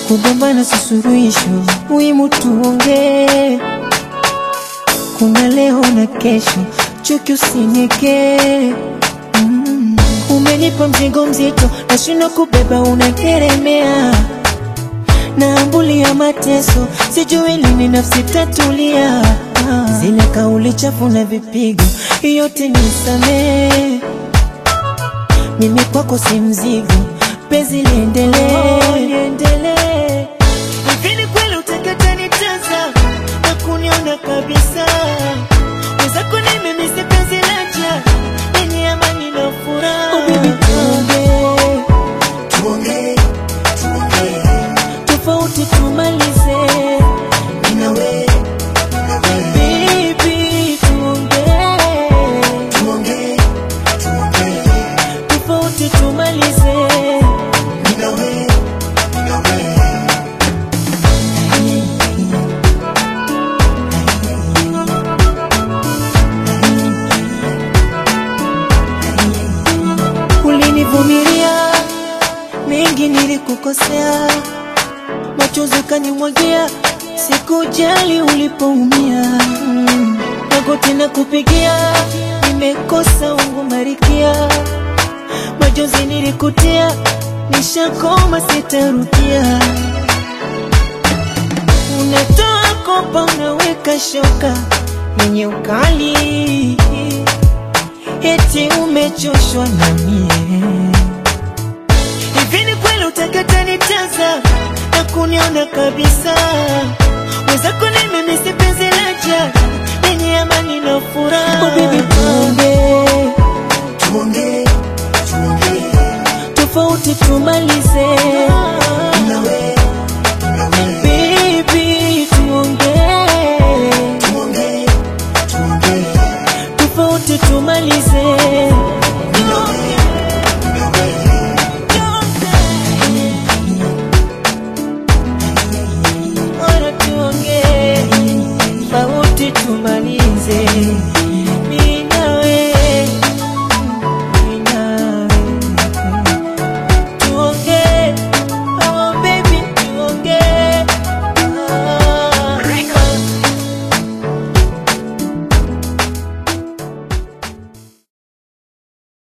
kugombana si suluhisho, muhimu tuongee. Kuna leo na kesho, chuki usinyekee. Mm. Umenipa mzigo mzito, nashindwa kubeba, unakeremea naambulia mateso, sijui lini nafsi tatulia. Ah, Zile kauli chafu na vipigo, yote nisamee. Mimi kwako si mzigo, penzi liendelee, liendelee. Hivi ni kweli utakata nitaza na kuniona kabisa? Wenzako ni mimi si penzi laja lenye amani na furaha. Oh, baby, tuongee Tuongee, tuongee, tofauti tumalize, mimi na wewe, mimi na wewe. baby, tuongee Tuongee, tuongee, tofauti tumalize. mimi na wewe, mimi na wewe. Ulinivumilia mengi, nilikukosea, machozi ukanimwagia, sikujali ulipoumia. Mm, Magoti na kupigia, nimekosa ungumarikia, machozi nilikutia, nishakoma, sitarudia. Unatoa kopa, unaweka shoka yenye ukali eti umechoshwa na mie. Hivi ni kweli utakata nitaza na kuniona kabisa? Wenzako ni mimi, si penzi laja lenye amani na furaha. Oh baby, tuongee Tuongee, tuongee, tofauti tumalize, mimi na wewe,